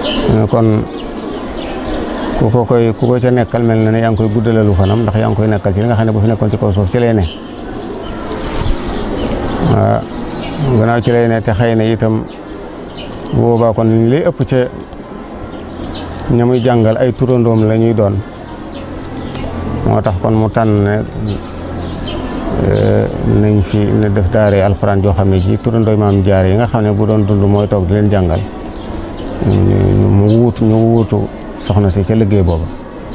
kon ku ko koy ku ko ca nekkal mel na ne yaa ngi koy guddalalu fanam ndax yaa ngi koy nekkal ci li nga xam ne bu fi nekkoon ci kaw suuf ci lay ne waaw gannaaw ci lay ne te xëy na itam bu boobaa kon li lay ëpp ca ña muy jàngal ay turandoom la ñuy doon moo tax kon mu tànn ne nañ fi ne def daare alxuraan joo xam ne ji turandooy maam jaare yi nga xam ne bu doon dund mooy toog di leen jàngal mu wuutu ñu wuutu soxna si ca liggéey booba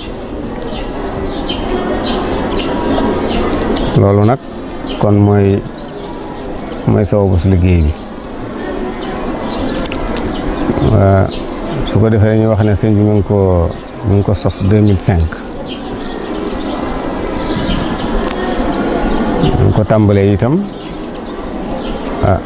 loolu nag kon mooy mooy sababu si liggéey bi su ko defee ñuy wax ne sëñ bi mu ngi ko mu ngi ko sos 2005 mu ngi ko tàmbalee itam ah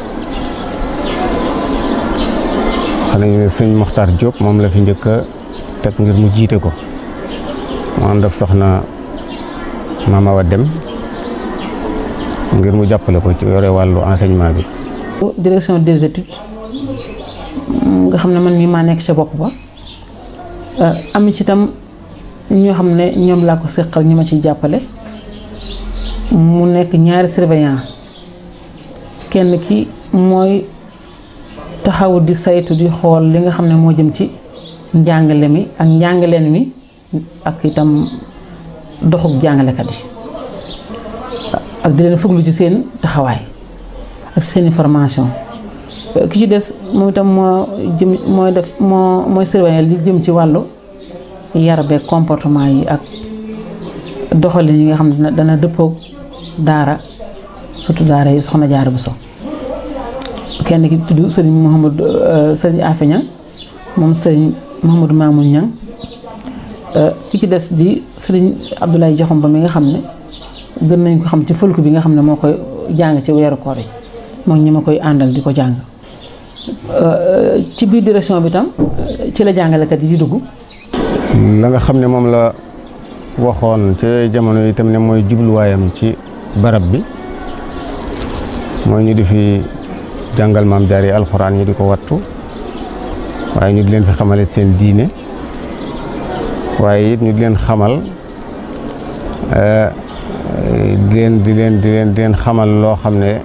xam nañu ne sëñ Mokhtar Diop moom la fi njëkk a teg ngir mu jiite ko mu ànd ak soxna Mama Awa Dem ngir mu jàppale ko ci yore wàllu enseignement bi. direction des études nga xam ne man mii maa nekk ca bopp ba am ci itam ñoo xam ne ñoom laa ko seqal ñi ma ciy jàppale mu nekk ñaari surveillant kenn ki mooy taxaw di saytu di xool li nga xam ne moo jëm ci njàngale mi ak njàngaleen mi ak itam doxuk jàngalekat yi ak di leen fuglu ci seen taxawaay ak seen formation ki ci des moom itam moo jëm mooy def moo mooy surveiller li jëm ci wàllu yar beeg comportement yi ak doxalin yi nga xam ne dana dëppoog daara surtout daara yi soxna Jaara Buso kenn ki tudd sëriñ Mouhamadou sëriñ Afe Ñang moom sëriñ Mouhamadou Mamoun Ñang ki ci des di sëriñ Abdoulaye Jaxum ba mi nga xam ne gën nañ ko xam ci fëlku bi nga xam ne moo koy jàng ci weeru koor yi moom ñi ma koy àndal di ko jàng ci biir direction bi tam ci la jàngalekat yi di dugg la nga xam ne moom la waxoon ci jamono yi itam ne mooy jubluwaayam ci barab bi mooy ñu di fi jàngal maam jaar yi alxuraan ñu di ko wattu waaye ñu di leen fi xamalit seen diine waaye it ñu di leen xamal di leen di leen di leen di leen xamal loo xam ne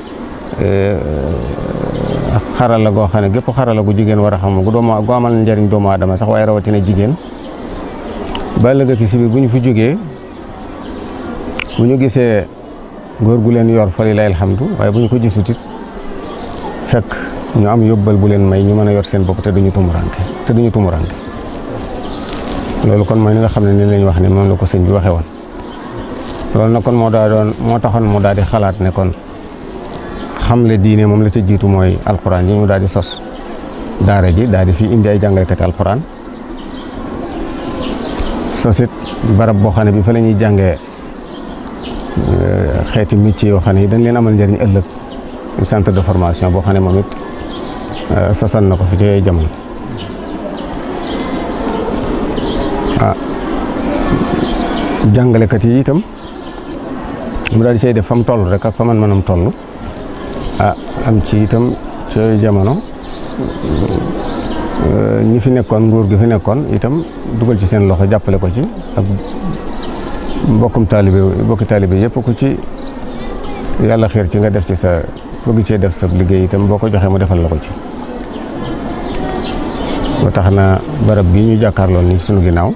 xarala goo xam ne gépp xarala gu jigéen war a xam gu doomu gu amal njariñ doomu aadama sax waaye rawatina jigéen ba ëllëg ki si biir bu ñu fi jógee bu ñu gisee góor gu leen yor fa lilaay alhamdu waaye bu ñu ko gisut it fekk ñu am yóbbal bu leen may ñu mën a yor seen bopp te duñu tumuranke te duñu tumuranke loolu kon mooy li nga xam ne ni lañ wax ne moom la ko sëñ bi waxee woon loolu nag kon moo daa doon moo taxoon mu daal di xalaat ne kon xamle diine moom la ca jiitu mooy alxuraan yi mu daal di sos daara ji daal di fi indi ay jàngalekati alxuraan sosit barab boo xam ne bi fa la ñuy jàngee xeeti métier yoo xam ne dañ leen amal njëriñ ëllëg centre de formation boo xam ne moom it sosal na ko fi ci jamono ah jàngalekat yi itam mu daal di say def fa mu toll rek ak fa man mënam toll ah am ci itam ci jamono ñi fi nekkoon nguur gi fi nekkoon itam dugal ci seen loxo jàppale ko ci ak mbokkum taalibe mbokki taalibe yëpp ku ci yàlla xiir ci nga def ci sa bëgg cee def sa liggéey itam boo ko joxee mu defal la ko ci ba tax na barab bi ñu jàkkaarloon ni sunu ginnaaw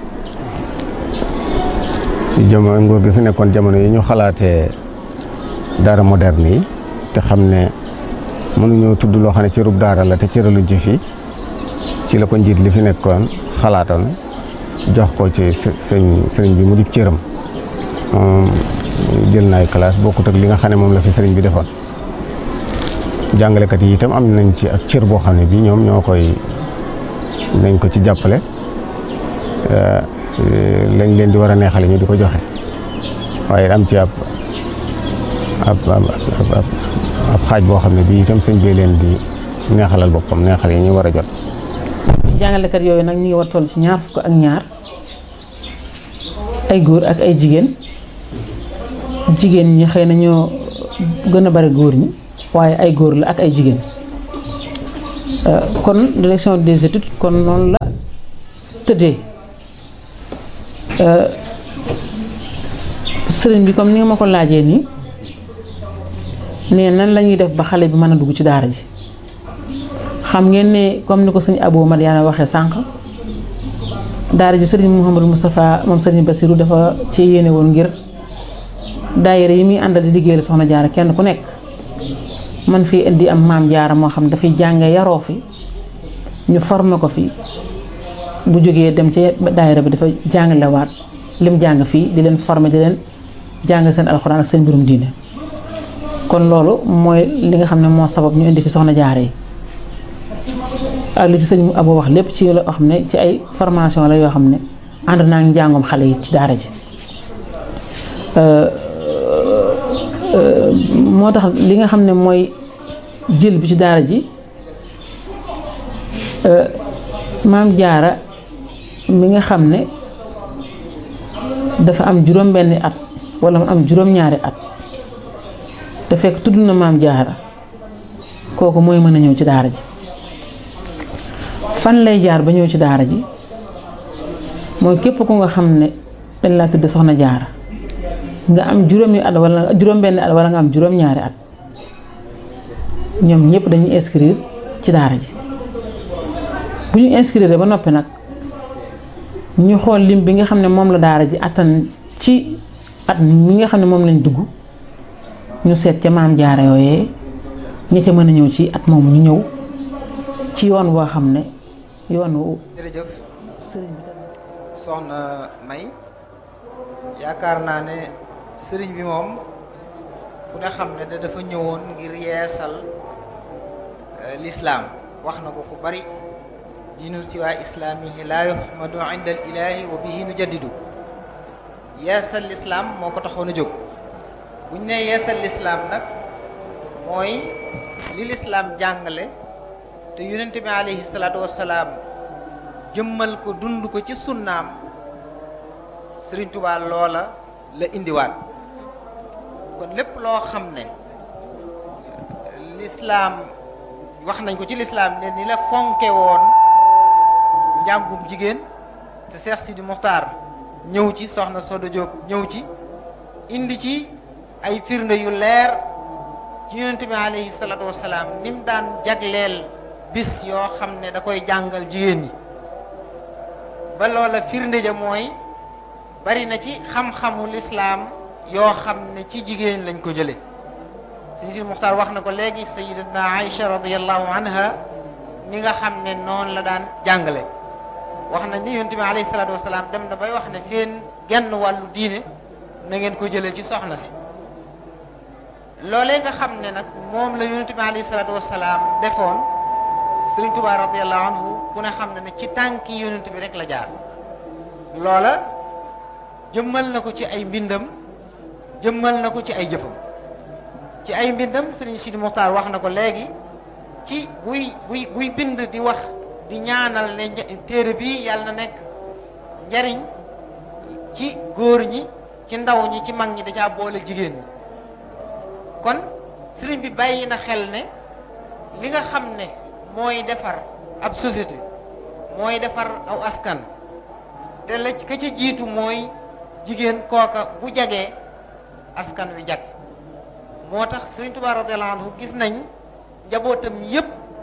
ci jamono nguur gi fi nekkoon jamono yi ñu xalaatee daara moderne yi te xam ne mënuñoo tudd loo xam ne cërub daara la te cëraluñ ci fii ci la ko njiit li fi nekkoon xalaatoon jox ko ci sëñ sëriñ bi mu di cëram moom jël naay classe bokkut ak li nga xam ne moom la fi sëriñ bi defoon jàngalekat yi itam am nañ ci ak cër boo xam ne bii ñoom ñoo koy nañ ko ci jàppale lañ leen di war a neexale ñu di ko joxe waaye am ci ab ab ab xaaj boo xam ne bii itam sëñ bee leen di neexalal boppam neexal yi ñu war a jot. jàngalekat yooyu nag ñu ngi war toll ci ñaar fukk ak ñaar ay góor ak ay jigéen jigéen ñi xëy na ñoo gën a bari góor ñi waaye ay góor la ak ay jigéen kon direction des études kon noonu la tëddee sëriñ bi comme ni nga ma ko laajee nii ne nan la ñuy def ba xale bi mën a dugg ci daara ji xam ngeen ne comme ni ko sëñ Abou Madiana waxee sànq daara ji sëriñ Mouhamadou Moustapha moom sëriñ Bassirou dafa ci yéene woon ngir daayira yi muy àndal di liggéeyal soxna jaara kenn ku nekk man fii indi am maam jaara moo xam dafay jànge yaroo fi ñu formé ko fi bu jógee dem ci daayira bi dafa jàngalewaat lim jàng fii di leen formé di leen jàng seen alxuraan ak seen mbirum diine kon loolu mooy li nga xam ne moo sabab ñu indi fi soxna jaara yi ak li ci sëñ Abo wax lépp ci loo xam ne ci ay formation la yoo xam ne ànd naa ngi njàngum xale yi ci daara ji moo tax li nga xam ne mooy jël bi ci daara ji maam jaara mi nga xam ne dafa am juróom benni at wala mu am juróom ñaari at te fekk tudd na maam jaara kooku mooy mën a ñëw ci daara ji fan lay jaar ba ñëw ci daara ji mooy képp ku nga xam ne dañ laa tudd soxna jaara nga am juróomi at wala juróom benni at wala nga am juróom ñaari at ñoom ñëpp dañuy inscrire ci daara ji bu ñu inscrire ba noppi nag ñu xool lim bi nga xam ne moom la daara ji attan ci at mi nga xam ne moom lañ dugg ñu seet ca maam jaara yooyee ña ca mën a ñëw ci at moomu ñu ñëw ci yoon boo xam ne yoon wu jërëjëf sëriñ bi tamit soxna May yaakaar naa ne sëriñ bi moom ku ne xam ne da dafa ñëwoon ngir yeesal lislaam wax na ko fu bari diinul siwaa islaamihi laa yuhmadu inda al ilaahi wa bihi nu jaddidu yeesal lislaam moo ko taxoon a jóg buñ ne yeesal lislaam nag mooy li lislaam jàngale te yonent bi alayhi salaatu wassalaam jëmmal ko dund ko ci sunnaam Sëriñ Tuubaa loola la indiwaat kon lépp loo xam ne lislaam wax nañ ko ci lislaam ne ni la fonke woon njàngum jigéen te Seex Sidi Muxtaar ñëw ci soxna Sodo Diop ñëw ci indi ci ay firnde yu leer ci yonent bi alayhi salaatu wassalaam ni mu daan jagleel bis yoo xam ne da koy jàngal jigéen ñi ba loola firnde ja mooy bari na ci xam-xamu lislaam yoo xam ne ci jigéen lañ ko jële sëñ si Muxtaar wax na ko léegi sayidatna Aïcha radiallahu anha ni nga xam ne noonu la daan jàngale wax na ni yonent bi alayhi salaatu wasalaam dem na bay wax ne seen genn wàllu diine na ngeen ko jëlee ci soxna si loolee nga xam ne nag moom la yonent bi alayhi salaatu wasalaam defoon Sëriñ Tuubaa radiallahu anhu ku ne xam ne ne ci tànki yonent bi rek la jaar loola jëmmal na ko ci ay mbindam jëmmal na ko ci ay jëfam ci ay mbindam Sëriñ Sidi Muxtaar wax na ko léegi ci buy buy buy bind di wax di ñaanal ne téere bi yàlla na nekk njariñ ci góor ñi ci ndaw ñi ci mag ñi da caa boole jigéen ñi kon sëriñ bi bàyyi na xel ne li nga xam ne mooy defar ab société mooy defar aw askan te la ka ca jiitu mooy jigéen kooka bu jagee askan wi jag moo tax Sëriñ Tuubaa radiyallaahu anhu gis nañ njabootam yépp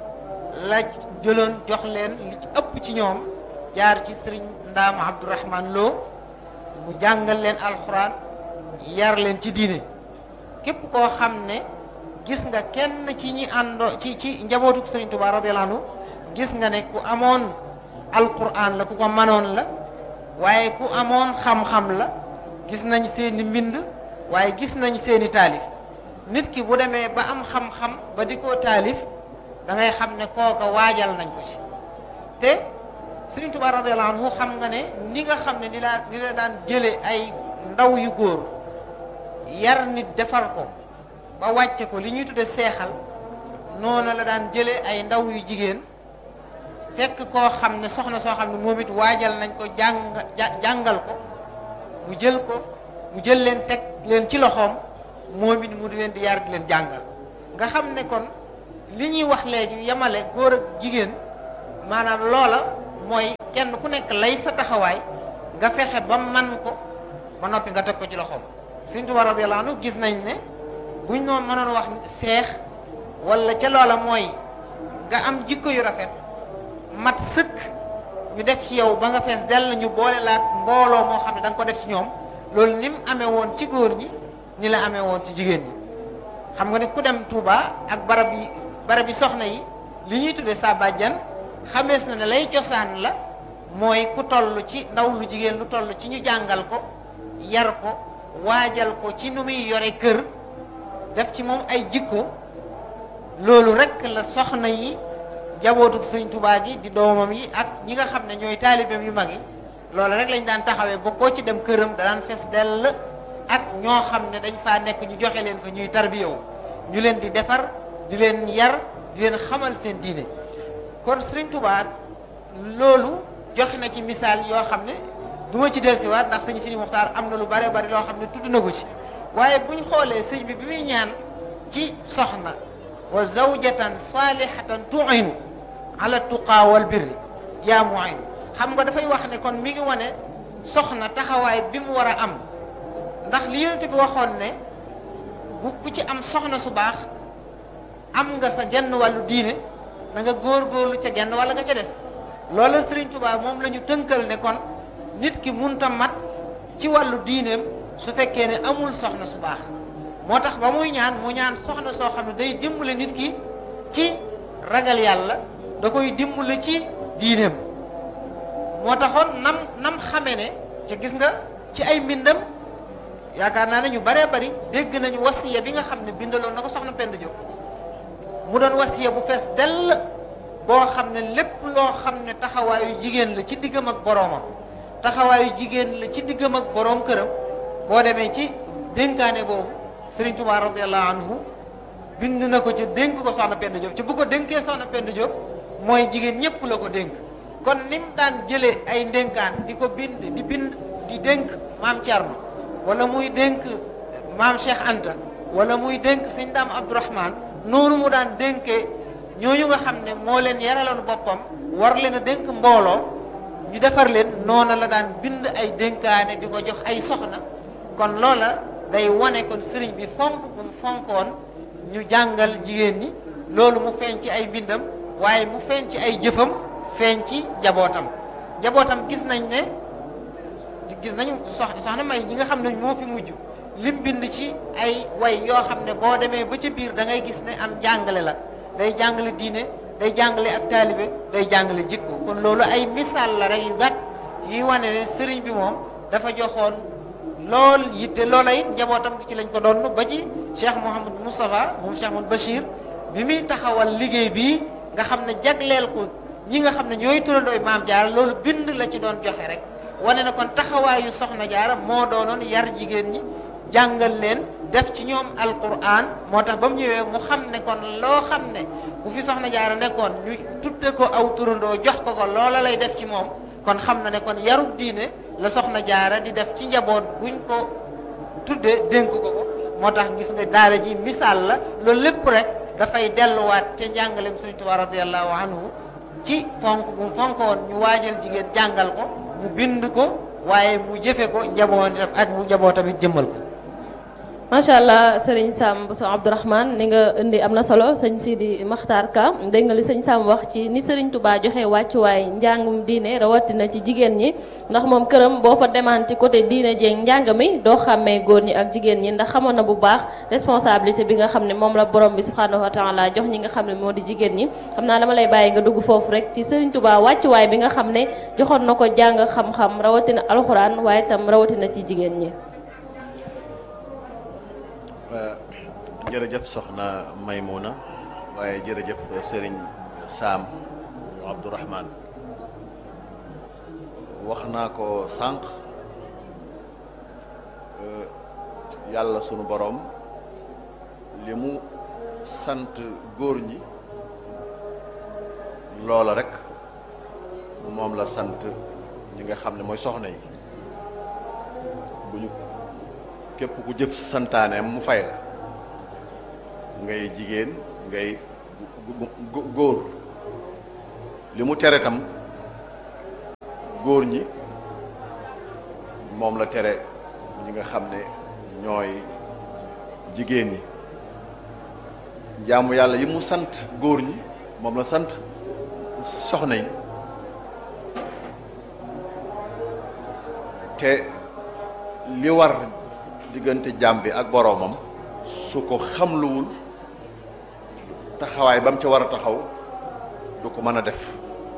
la jëloon jox leen li ci ëpp ci ñoom jaar ci sëriñ Ndaam Abdourahman Lo mu jàngal leen alxuraan yar leen ci diine képp koo xam ne gis nga kenn ci ñi àndoo ci ci njabootu Sëriñ Tuubaa radiyallaahu anhu gis nga ne ku amoon alxuraan la ku ko manoon la waaye ku amoon xam-xam la gis nañ seeni mbind waaye gis nañ seeni taalif nit ki bu demee ba am xam-xam ba di ko taalif da ngay xam ne kooka waajal nañ ko ci te Sëriñ Tuubaa radiyallaahu anhu xam nga ne ni nga xam ne ni la ni la daan jële ay ndaw yu góor yar nit defar ko ba wàcce ko li ñuy tudde seexal noonu la daan jële ay ndaw yu jigéen fekk koo xam ne soxna soo xam ne moom it waajal nañ ko jàng jàngal ko mu jël ko mu jël leen teg leen ci loxoom moom it mu di leen di yar di leen jàngal nga xam ne kon li ñuy wax léegi yemale góor ak jigéen maanaam loola mooy kenn ku nekk lay sa taxawaay nga fexe ba man ko ba noppi nga teg ko ci loxoom Sëriñ Tuubaa radiyallaahu anhu gis nañ ne buñ noon mënoon wax seex wala ca loola mooy nga am jikko yu rafet mat sëkk ñu def ci yow ba nga fees dell ñu boole laak mbooloo moo xam ne da nga ko def ci ñoom loolu ni mu amee woon ci góor ñi ni la amee woon ci jigéen ñi xam nga ne ku dem Touba ak barab yi barab yi soxna yi li ñuy tuddee sa bàjjan xamees na ne lay cosaan la mooy ku toll ci ndaw lu jigéen lu toll ci ñu jàngal ko yar ko waajal ko ci nu muy yore kër def ci moom ay jikko loolu rek la soxna yi jabootu Sëriñ Tuubaa gi di doomam yi ak ñi nga xam ne ñooy taalibeem yu mag yi loolu rek lañ daan taxawee ba koo ci dem këram danaan fees dell ak ñoo xam ne dañ faa nekk ñu joxe leen fa ñuy tarbiyawu ñu leen di defar di leen yar di leen xamal seen diine kon Sëriñ Tuubaa loolu joxe na ci misaal yoo xam ne du ma ci dellusiwaat ndax sëñ Sidi Muxtaar am na lu bare bari loo xam ne tudd na ko ci waaye buñ xoolee sëñ bi bi muy ñaan ci soxna wa zawjatan salihatan tu'inu ala tuqaa wal birri yaa mu'inu xam nga dafay wax ne kon mi ngi wane soxna taxawaay bi mu war a am ndax li yonent bi waxoon ne bu ku ci am soxna su baax am nga sa genn wàllu diine da nga góorgóorlu ca genn wala nga ca des loola Sëriñ Tuubaa moom la ñu tënkal ne kon nit ki munta mat ci wàllu diineem su fekkee ne amul soxna su baax moo tax ba muy ñaan mu ñaan soxna soo xam ne day dimbale nit ki ci ragal yàlla da koy dimbale ci diineem moo taxoon nam nam xame ne ca gis nga ci ay mbindam yaakaar naa ne ñu baree bari dégg nañu wasiya bi nga xam ne bindaloon na ko soxna Penda Diop mu doon wasiya bu fees dell boo xam ne lépp loo xam ne taxawaayu jigéen la ci diggam ak boroomam taxawaayu jigéen la ci diggam ak boroom këram boo demee ci dénkaane boobu Sëriñ Tuubaa radiyallahu anhu bind na ko ci dénk ko soxna Penda Diop ci bu ko dénkee soxna Penda Diop mooy jigéen ñépp la ko dénk kon ni mu daan jëlee ay ndénkaan di ko bind di bind di dénk maam Thierno wala muy dénk maam Cheikh Anta wala muy dénk sëñ Daam Abdourahman noonu mu daan dénkee ñooñu nga xam ne moo leen yaraloon boppam war leen a dénk mbooloo ñu defar leen noona la daan bind ay dénkaane di ko jox ay soxna kon loola day wane kon sëriñ bi fonk bu mu fonkoon ñu jàngal jigéen ñi loolu mu feeñ ci ay mbindam waaye mu feeñ ci ay jëfam feeñ ci njabootam njabootam gis nañ ne gis nañu sox soxna may ñi nga xam ne moo fi mujj lim bind ci ay way yoo xam ne boo demee ba ca biir da ngay gis ne am jàngale la day jàngale diine day jàngale ak taalibe day jàngale jikko kon loolu ay misaal la rek yu gàtt yuy wane ne sëriñ bi moom dafa joxoon lool yitte loola it njabootam ci lañ ko doon ba ci Cheikh Mouhamadou Moustapha moom Cheikh Mouhamadou Bachir bi muy taxawal liggéey bii nga xam ne jagleel ko ñi nga xam ne ñooy turandooy maam jaara loolu bind la ci doon joxe rek wane na kon taxawaayu soxna jaara moo doonoon yar jigéen ñi jàngal leen def ci ñoom alquran moo tax ba mu ñëwee mu xam ne kon loo xam ne bu fi soxna jaara nekkoon ñu tudde ko aw turandoo jox ko ko loola lay def ci moom kon xam na ne kon yarub diine la soxna jaara di def ci njaboot buñ ko tudde dénk ko ko moo tax gis nga daara ji misaal la loolu lépp rek dafay delluwaat ca njàngaleem Sëriñ Tuubaa radiyallahu anhu ci fonk gu mu fonkoon ñu waajal jigéen jàngal ko mu bind ko waaye mu jëfe ko njabootam ak mu njabootam it jëmmal ko macha allah sëriñ Sam Bousso Abdourahmane ni nga indi am na solo sëñ Sidi Makhtar Ka dégg nga li sëñ Sam wax ci ni sëriñ Touba joxe wàccuwaay njàngum diine rawatina ci jigéen ñi ndax moom këram boo fa demaan ci côté diine jeeg njàng mi doo xàmmee góor ñi ak jigéen ñi ndax xamoon na bu baax responsabilité bi nga xam ne moom la borom bi subhanahu wa taala jox ñi nga xam ne moo di jigéen ñi xam naa dama lay bàyyi nga dugg foofu rek ci sëriñ Touba wàccuwaay bi nga xam ne joxoon na ko jàng xam-xam rawatina alxuraan waaye itam rawatina ci jigéen ñi jërëjëf soxna Maymuna waaye jërëjëf sëriñ Saam Abdourahman wax naa ko sànq yàlla sunu boroom li mu sant góor ñi loola rek moom la sant ñi nga xam ne mooy soxna yi bu ñu képp ku jëf santaaneem mu fay la ngay jigéen ngay góor li mu tere tam góor ñi moom la tere ñi nga xam ne ñooy jigéen ñi jaamu yàlla yi mu sant góor ñi moom la sant soxna yi te li war diggante jaam bi ak boroomam su ko xamluwul taxawaay ba mu ca war a taxaw du ko mën a def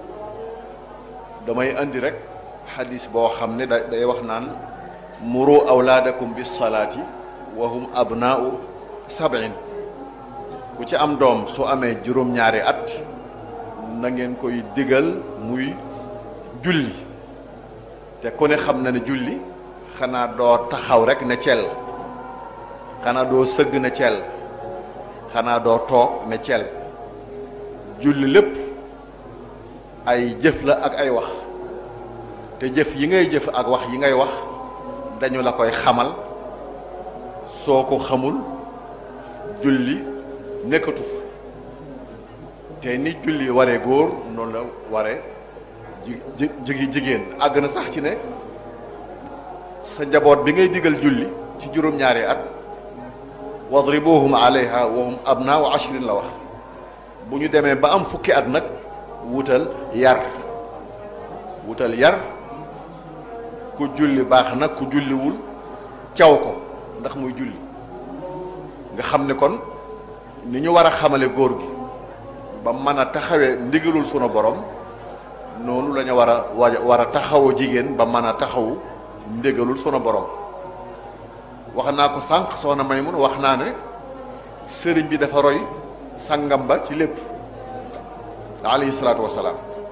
damay indi rek xadis boo xam ne da day wax naan muru awlaadakum bis salaati wa hum abnaau sab'in ku ci am doom su amee juróom-ñaari at na ngeen koy digal muy julli te ku ne xam na ne julli xanaa doo taxaw rek ne cel xanaa doo sëgg ne cel xanaa doo toog ne cel julli lépp ay jëf la ak ay wax te jëf yi ngay jëf ak wax yi ngay wax dañu la koy xamal soo ko xamul julli nekkatu fa te ni julli waree góor noonu la waree ji jigi jigéen àgg na sax ci ne sa njaboot bi ngay digal julli ci juróom-ñaari at wadribuhum alayha wa hum abnaau ashrin la wax bu ñu demee ba am fukki at nag wutal yar wutal yar ku julli baax na ku julliwul caw ko ndax muy julli nga xam ne kon ni ñu war a xamale góor gi ba mën a taxawee ndigalul sunu borom noonu la ñu war a war a taxawu jigéen ba mën a taxawu ndigalul sunu borom wax naa ko sànq soxna Maymun wax naa ne sëriñ bi dafa roy sangam ba ci lépp alayhi salaatu wasalaam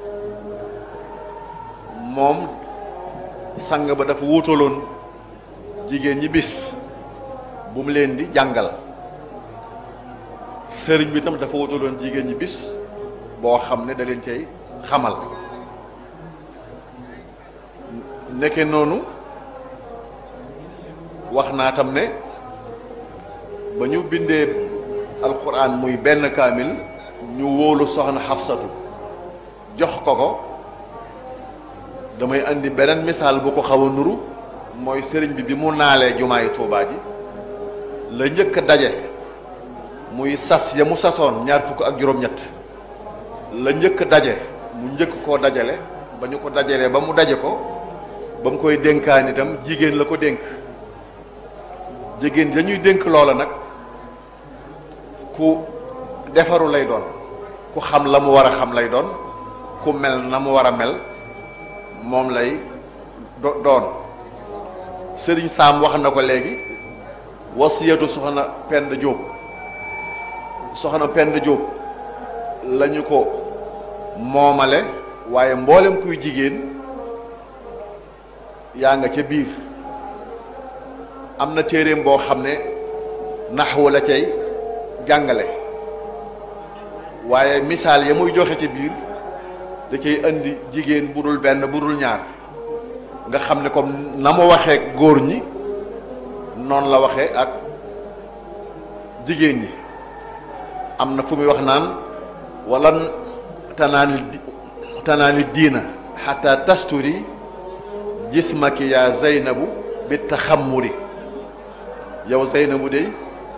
moom sang ba dafa wutaloon jigéen ñi bis bu mu leen di jàngal sëriñ bi tam dafa wutaloon jigéen ñi bis boo xam ne da leen cay xamal nekke noonu wax naa tam ne ba ñu bindee alquran muy benn kaamil ñu wóolu soxna xafsatu jox ko ko damay andi beneen misaal bu ko xaw a nuru mooy sëriñ bi bi mu naalee jumaayi tuubaa ji la njëkk a daje muy sas ya mu sasoon ñaar fukk ak juróom-ñett la njëkk a daje mu njëkk koo dajale ba ñu ko dajalee ba mu daje ko ba mu koy dénkaan itam jigéen la ko dénk jigéen dañuy dénk loola nag ku defaru lay doon ku xam la mu war a xam lay doon ku mel na mu war a mel moom lay do doon sëriñ Saam wax na ko léegi wasiyatu soxna Pend Jóob soxna Pend Jóob lañu ko moomale waaye mboolem kuy jigéen yaa nga ca biir am na téeréem boo xam ne naxwu la cay jàngale waaye misaal ya muy joxe ci biir da cay indi jigéen bu dul benn bu dul ñaar nga xam ne comme na mu waxee góor ñi noonu la waxee ak jigéen ñi am na fu muy wax naan walan tanaani tanaani diina xata tasturi jismaki yaa zeynabu bi taxammuri yow zeynabu de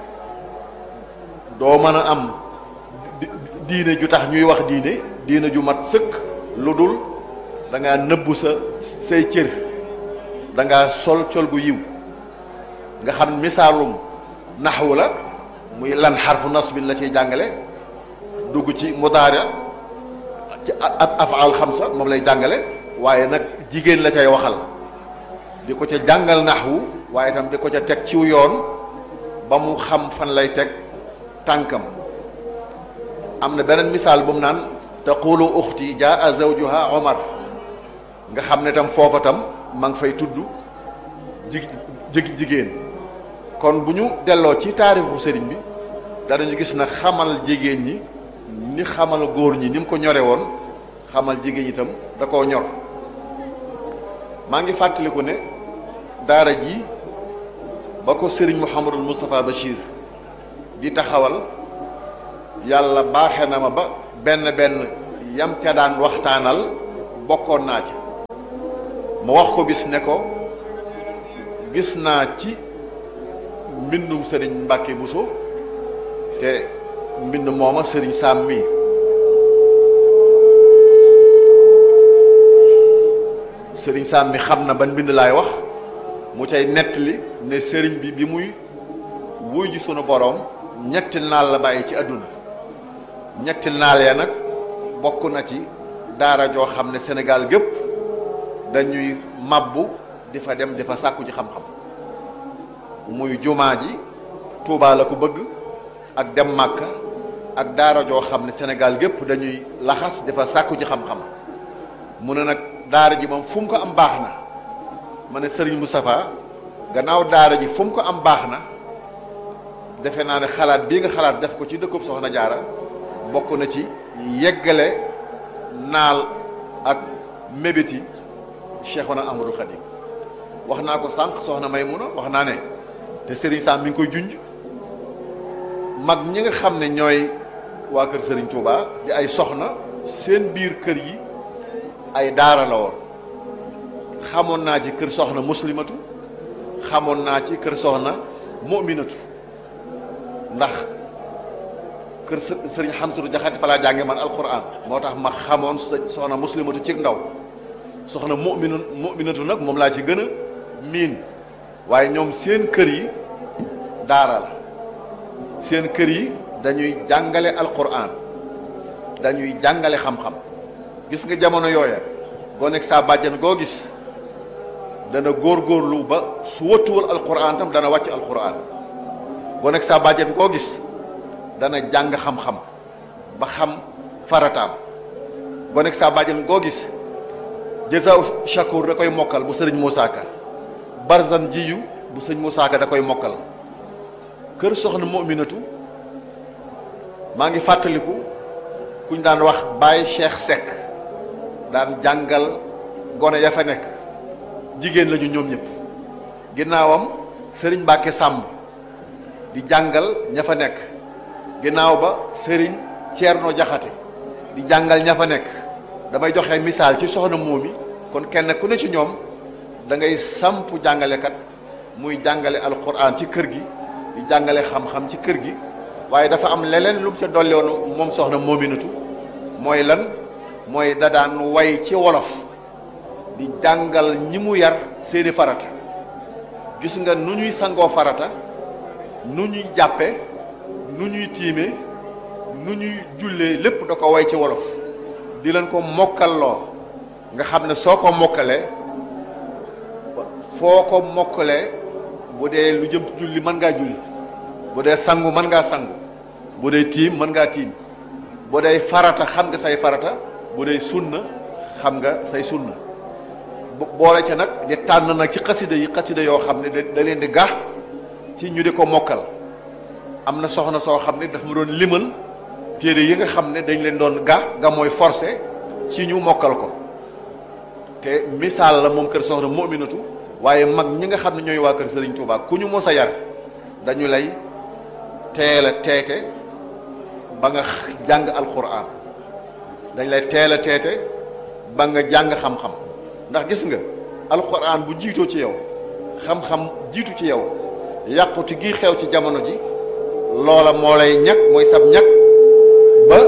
doo mën a am diine ju tax ñuy wax diine diine ju mat sëkk lu dul da ngaa nëbbu sa say cër da ngaa sol col gu yiw nga xam misaalum naxwu la muy lan xarfu nasbin la ciy jàngale dugg ci mudaari ci ab afaal xamsa moom lay jàngale waaye nag jigéen la cay waxal di ko ca jàngal naxwu waaye itam di ko ca teg ciw yoon ba mu xam fan lay teg tànkam am na beneen misaal bu mu naan taqulu uxti jaa zawjuha omar nga xam ne tam foofa tam ma ngi fay tudd ji jigéen kon bu ñu delloo ci taarixu sëriñ bi danañu gis na xamal jigéen ñi ni xamal góor ñi ni mu ko ñore woon xamal jigéen ñi itam da koo ñor maa ngi fàttaliku ne daara ji ba ko sëriñ Mouhamadul Moustapha Bachir di taxawal yàlla baaxe na ma ba benn benn yam ca daan waxtaanal bokkoon naa ci ma wax ko bis ne ko gis naa ci mbindum sëriñ Mbàkke Buso te mbind mooma sëriñ Saam mi sëriñ Saam mi xam na ban mbind laay wax mu cay nettali ne sëriñ bi bi muy wuy ji sunu boroom ñetti naal la bàyyi ci àdduna ñetti naal ya nag bokk na ci daara joo xam ne Sénégal gépp dañuy mabbu di fa dem di fa sàkku ci xam-xam muy jumaa ji Tuubaa la ko bëgg ak dem Màkka ak daara joo xam ne Sénégal gépp dañuy laxas di fa sàkku ci xam-xam mu ne nag daara ji moom fu mu ko am baax na ma ne Serigne Moustapha gannaaw daara ji fu mu ko am baax na defe naa ne xalaat bii nga xalaat def ko ci dëkkub Soxna Jaara bokk na ci yeggale naal ak mébéti Cheikhuna Ahmadul Khadim wax naa ko sànq soxna Maymuna wax naa ne te Serigne Sam mi ngi koy junj mag ñi nga xam ne ñooy waa kër Serigne Touba di ay soxna seen biir kër yi ay daara la woon xamoon naa ci kër soxna muslimatu xamoon naa ci kër soxna mu'minatu ndax kër sëriñ xamsatu jaxate fa laa jànge man alquran moo tax ma xamoon soxna muslimatu ci ndaw soxna mu'minu mu'minatu nag moom laa ci gën a miin waaye ñoom seen kër yi daara la seen kër yi dañuy jàngale alquran dañuy jàngale xam-xam gis nga jamono yooya goo nekk saa bàjjan goo gis dana góorgóorlu ba su wëttuwul alquran tam dana wàcc alquran goo nekk saa bàjjan goo gis dana jàng xam-xam ba xam farataam goo nekk saa bàjjan goo gis jësaw shakur da koy mokkal bu sëriñ Moussa Ka barzan jiyu bu sëriñ Moussa Ka da koy mokkal kër soxna mu'minatu maa ngi fàttaliku kuñ daan wax Baye Cheikh Seck daan jàngal gone ya fa nekk jigéen lañu ñoom ñëpp ginnaawam sëriñ Mbàkke Sàmb di jàngal ña fa nekk ginnaaw ba sëriñ Ceerno Jaxate di jàngal ña fa nekk damay joxe misaal ci soxna moomi kon kenn ku ne ci ñoom da ngay samp jàngalekat muy jàngale alquran ci kër gi di jàngale xam-xam ci kër gi waaye dafa am leneen lu mu ca dolli woon moom soxna moominatu mooy lan mooy da daan way ci wolof di jàngal ñi mu yar seeni farata gis nga nu ñuy sangoo farata nu ñuy jàppe nu ñuy tiime nu ñuy jullee lépp da ko way ci wolof di leen ko mokkalloo nga xam ne soo ko mokkalee foo ko mokkalee bu dee lu jëm julli mën ngaa julli bu dee sangu mën ngaa sangu bu dee tiim mën ngaa tiim bu dee farata xam nga say farata bu dee sunna xam nga say sunna boole ca nag di tànn nag ci xasida yi xasida yoo xam ne da leen di gax ci ñu di ko mokkal am na soxna soo xam ne daf ma doon limal téere yi nga xam ne dañ leen doon ga ga mooy forcé ci ñu mokkal ko te misaal la moom kër soxna mu'minatu waaye mag ñi nga xam ne ñooy waa kër Serigne Touba ku ñu mos a yar dañu lay teel a teete ba nga jàng alquran dañ lay teel a teete ba nga jàng xam-xam ndax gis nga alquran bu jiitoo ci yow xam-xam jiitu ci yow yàquti gi xew ci jamono ji loola moo lay ñag mooy sab ñag ba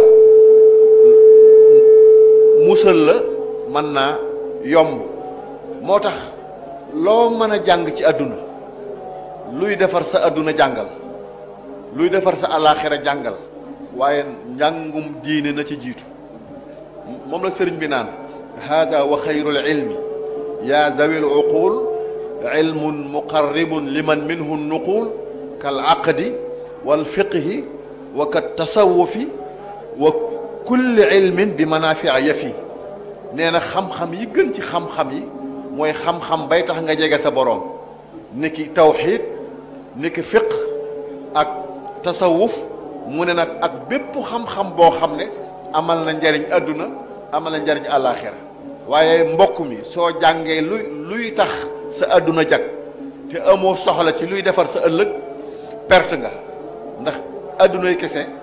musal la mën naa yomb moo tax loo mën a jàng ci àdduna luy defar sa àdduna jàngal luy defar sa àllaaxira jàngal waaye njàngum diine na ci jiitu moom la sëriñ bi naan hada wa xayrul ilmi ya zawil uqul ilmun muqarribun liman minhu nuqul kal aqdi wal fiqhi wa kat tasawufi wa kulli ilmin bi manafia yafi nee na xam-xam yi gën ci xam-xam yi mooy xam-xam bay tax nga jege sa boroom niki tawxiid niki fiq ak tasawuf mu ne nag ak bépp xam-xam boo xam ne amal na njariñ àdduna amal na njariñ àllaaxira waaye mbokk mi soo jàngee luy luy tax sa àdduna jag te amoo soxla ci luy defar sa ëllëg perte nga ndax àddunay kese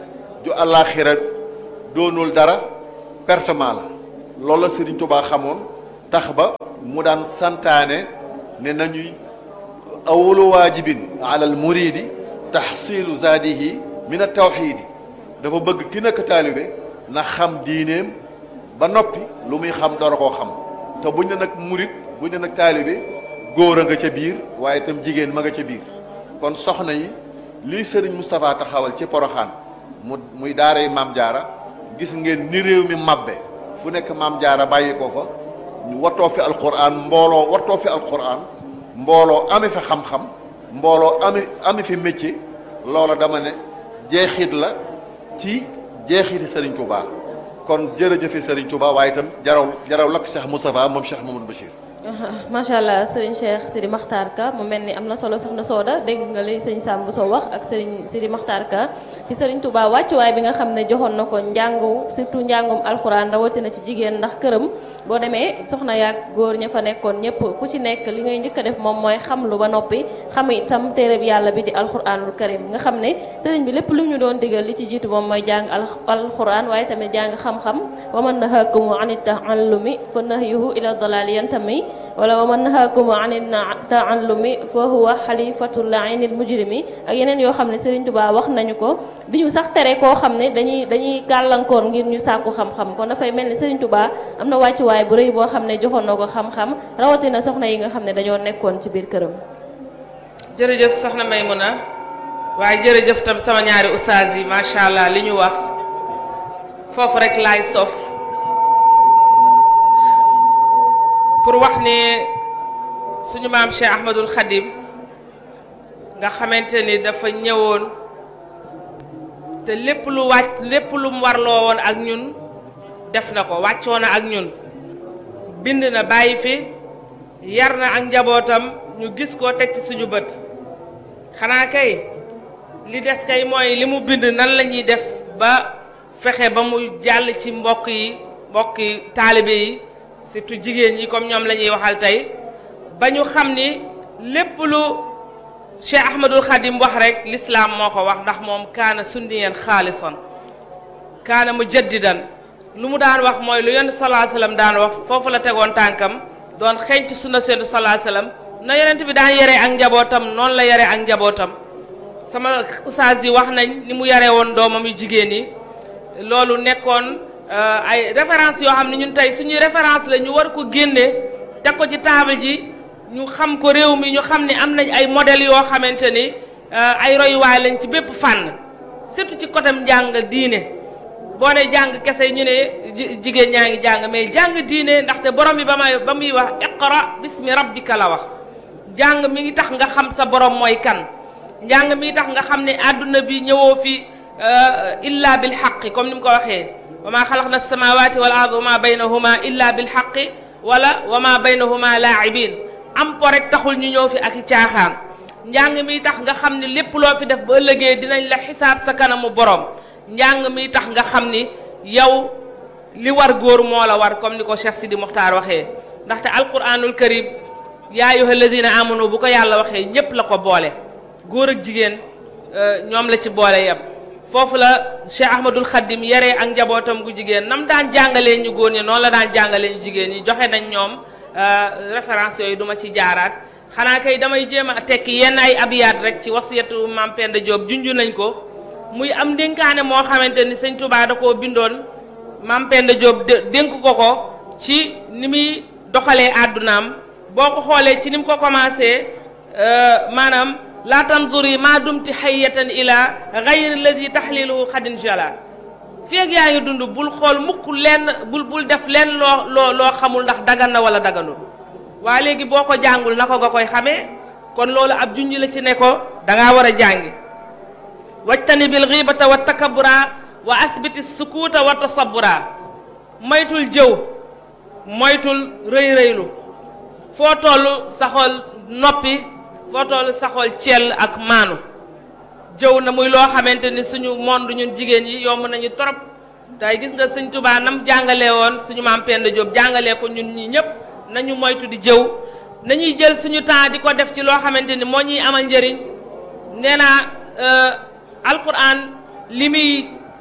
ju àllaaxira doonul dara pertement la loolu la Sëriñ Tuubaa xamoon tax ba mu daan santaane ne nañuy awalu waajibin ala al muridi taxsilu zaadihi min at tawxiidi dafa bëgg ki nekk taalibe na xam diineem ba noppi lu muy xam dara koo xam te buñ ne nag murit buñ ne nag taalibe góor a nga ca biir waaye itam jigéen ma nga ca biir kon soxna yi lii sëriñ Moustapha taxawal ci poroxaan mu muy daaray maam jaara gis ngeen ni réew mi mabbe fu nekk maam jaara bàyyi ko fa ñu wattoo fi alquran mbooloo wattoo fi alquran mbooloo ame fi xam-xam mbooloo ame ame fi métier loola dama ne jeexit la ci jeexiti sëriñ Touba kon jërëjëfe sëriñ Touba waaye itam jaraw jaraw lakk Cheikh Moustapha moom Cheikh Mamadou Bachir macha allah sëriñ Cheikh Sidi Makhtar Ka mu mel ni am na solo soxna Soda dégg nga li sëñ Sam bu soo wax ak sëriñ Sidi Makhtar Ka ci sëriñ Touba wàccuwaay bi nga xam ne joxoon na ko njàngu surtout njàngum alxuraan rawatina ci jigéen ndax këram boo demee soxna yaag góor ña fa nekkoon ñëpp ku ci nekk li ngay njëkk a def moom mooy xam lu ba noppi xam itam téere bi yàlla bi di alxuraanul karim nga xam ne sëriñ bi lépp lu ñu doon digal li ci jiitu moom mooy jàng alxuraan waaye tamit jàng xam-xam wa man nahaakumu an taallumi fa nahyuhu ila dalali yantami wala wa man nahaakumu an taallumi fa huwa xalifatul aynil mujrimi ak yeneen yoo xam ne Serigne Touba wax nañu ko di ñu sax tere koo xam ne dañuy dañuy gàllankoor ngir ñu sàkku xam-xam kon dafay mel ni Serigne Touba am na wàccuwaay bu rëy boo xam ne joxoon na ko xam-xam rawatina soxna yi nga xam ne dañoo nekkoon ci biir këram. jërëjëf soxna Maymuna waaye jërëjëf tam sama ñaari ustaas yi macha allah li ñu wax foofu rek laay sof pour wax ne suñu maam Cheikh Ahmadul Khadim nga xamante ni dafa ñëwoon te lépp lu wàcc lépp lu mu warloo woon ak ñun def na ko wàccoo na ak ñun bind na bàyyi fi yar na ak njabootam ñu gis ko teg ci suñu bët xanaa kay li des kay mooy li mu bind nan la ñuy def ba fexe ba mu jàll ci mbokk yi mbokk yi taalibe yi surtout jigéen ñi comme ñoom la ñuy waxal tey ba ñu xam ni lépp lu Cheikh Ahmadul Khadim wax rek l'islam moo ko wax ndax moom kaana sunniyan xaalisan kaana mujaddidan lu mu daan wax mooy lu yonent salaa sallam daan wax foofu la tegoon tànkam doon xeeñtu sunna seendu salaa sallam na yonent bi daan yare ak njabootam noonu la yare ak njabootam sama ustaas yi wax nañ ni mu yare woon doomam yu jigéen yi loolu nekkoon ay référence yoo xam ne ñun tey suñuy référence la ñu war ko génne teg ko ci table ji ñu xam ko réew mi ñu xam ne am nañ ay modèles yoo xamante ni ay royuwaay lañ ci bépp fànn surtout ci côté njàng diine boo ne jàng kese ñu ne jigéen ñaa ngi jàng mais jàng diine ndaxte borom bi ba may ba muy wax iqra bismi rabbika la wax jàng mi ngi tax nga xam sa borom mooy kan njàng mi ngi tax nga xam ne àdduna bi ñëwoo fi illa bil xaqi comme ni mu ko waxee wa ma xalaqna samawati wal ard wa ma baynahuma illa bil xaqi wala wa ma baynahuma laibin am po rek taxul ñu ñëw fi ak i caaxaan njàng mi tax nga xam ni lépp loo fi def ba ëllëgee dinañ la xisaab sa kanamu borom njàng mi tax nga xam ni yow li war góor moo la war comme ni ko Cheikh Sidi Mokhtar waxee ndaxte alquranul karim yaa ayyuha alladina amanu bu ko yàlla waxee ñépp la ko boole góor ak jigéen ñoom la ci boole yem foofu la Cheikh Ahmadul Khadim yaree ak njabootam gu jigéen nam daan jàngalee ñu góor ñi noonu la daan jàngalee ñu jigéen ñi joxe nañ ñoom référence yooyu duma ci jaaraat xanaa kay damay jéem a tekki yenn ay abiyaat rek ci wasiyatu Maam Penda Diop junju nañ ko muy am dénkaane moo xamante ni sëñ Touba da koo bindoon Maam Penda Diop dénk ko ko ci ni muy doxalee àddunaam boo ko xoolee ci ni mu ko commencé maanaam la tanzuri ma dumti hayyatan ila ghayri allazi tahliluhu xadin jala feeg yaa ngi dund bul xool mukk lenn bul bul def lenn loo loo loo xamul ndax dagan na wala daganul waa léegi boo ko jàngul na ko nga koy xamee kon loolu ab junj la ci ne ko da ngaa war a jàngi wajtani bil ghibata wa takabura wa asbiti sukuuta wa tasabura moytul jëw moytul rëy rëylu foo toll saxool noppi foo toll saxool cell ak maanu jëw na muy loo xamante ni suñu monde ñun jigéen yi yomb nañu trop tey gis nga sëñ Tuubaa nam jàngalee woon suñu maam Penda Diop jàngalee ko ñun ñi ñëpp nañu moytu di jëw nañuy jël suñu temps di ko def ci loo xamante ni moo ñuy amal njëriñ nee naa alquran li muy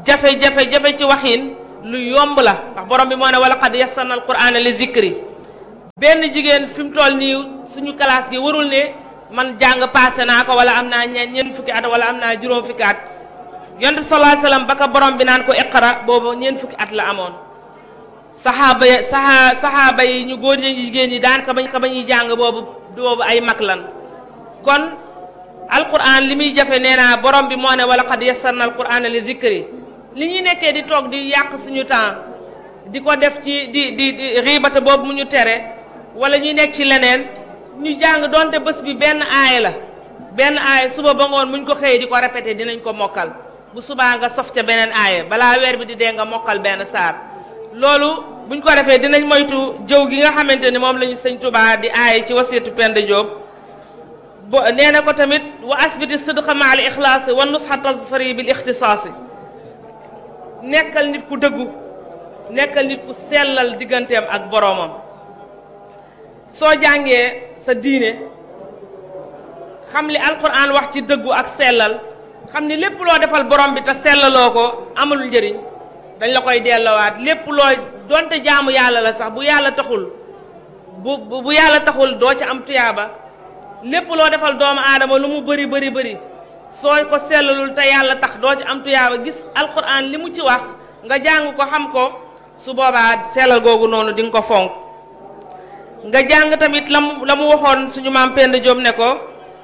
jafe-jafe jafe ci waxin lu yomb la ndax borom bi moo ne wala qad yassarna alqur'ana li zikri benn jigéen fi mu toll nii suñu classe gi warul ne man jàng passé naa ko wala am naa ñeent ñeent fukki at wala am naa juróom fukki at yonent sallallahu alayhi wasallam ba ka borom bi naan ko iqra boobu ñeent fukki at la amoon saxaaba ya saxa saxaaba yi ñu góor ñi jigéen ñi daan ka bañ ka bañuy jàng boobu boobu ay mag lan kon alquran li muy jafe nee naa borom bi moo ne wala qad yassarna alqur'ana li zikri li ñuy nekkee di toog di yàq suñu temps di ko def ci di di di riibata boobu mu ñu tere wala ñuy nekk ci leneen ñu jàng donte bés bi benn aaya la benn aaya suba ba ngoon muñ ko xëyee di ko répété dinañ ko mokkal bu subaa nga sof ca beneen aaya balaa weer bi di dee nga mokkal benn saar loolu buñ ko defee dinañ moytu jëw gi nga xamante ni moom la ñu sëñ Tuubaa di aaya ci wasiitu Penda Jóob bo nee na ko tamit wa asbiti sidqa ma al ixlaasi wa nusxa tasfari bil ixtisaasi nekkal nit ku dëggu nekkal nit ku sellal digganteem ak boroomam soo jàngee sa diine xam li alquran wax ci dëggu ak sellal xam ni lépp loo defal borom bi te sellaloo ko amul njëriñ dañ la koy delloowaat lépp loo donte jaamu yàlla la sax bu yàlla taxul bu bu yàlla taxul doo ci am tuyaaba lépp loo defal doomu aadama lu mu bëri bëri bëri soo ko sellalul te yàlla tax doo ci am tuyaaba gis alquran li mu ci wax nga jàng ko xam ko su boobaa sellal googu noonu di nga ko fonk nga jàng tamit la mu la mu waxoon suñu maam Penda Diop ne ko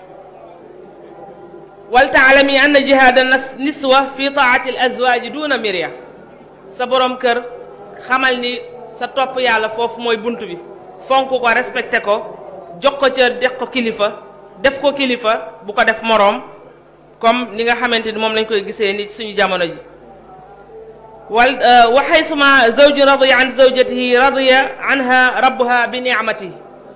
wal taalami anna jihaada niswa fi taati al azwaaji duna mirya sa borom kër xamal ni sa topp yàlla foofu mooy bunt bi fonk ko respecté ko jox ko cër def ko kilifa def ko kilifa bu ko def moroom comme ni nga xamante ni moom lañ koy gisee ni suñu jamono ji wal wa xaysuma zawju radiya an zawjatihi radiya anha rabbuha bi ni'matihi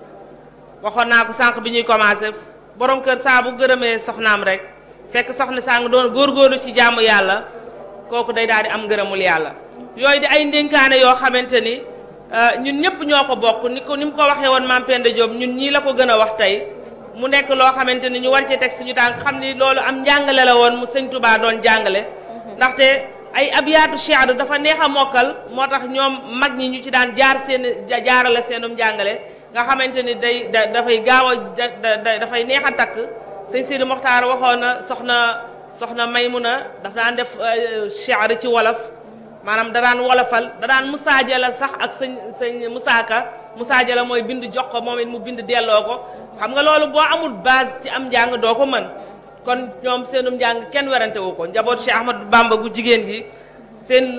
waxoon naa ko sànq bi ñuy commencé borom kër saa bu gërëmee soxnaam rek fekk soxna saa nga doon góorgóorlu ci jaamu yàlla kooku day daal di am ngërëmul yàlla yooyu di ay ndénkaane yoo xamante ni ñun ñëpp ñoo ko bokk ni ko ni mu ko waxee woon maam Penda Diop ñun ñii la ko gën a wax tey mu nekk loo xamante ni ñu war ci teg suñu tànk xam ni loolu am njàngale la woon mu sëñ Touba doon jàngale ndaxte ay abiyaatu shi'r dafa neex a mokkal moo tax ñoom mag ñi ñu ci daan jaar seen jaarale seenum njàngale nga xamante ni day dafay gaaw a dafay neex a takk sëñ Sidi Moxtaar waxoon na soxna soxna Maymuna daf daan def shi'r ci wolof maanaam da daan wolofal da daan musaajala sax ak sëñ sëñ musaaka musaajala mooy bind jox ko moom it mu bind delloo ko xam nga loolu boo amul base ci am njàng doo ko mën kon ñoom seenum njàng kenn werante wu ko njaboot Cheikh Ahmadou Bamba gu jigéen gi seen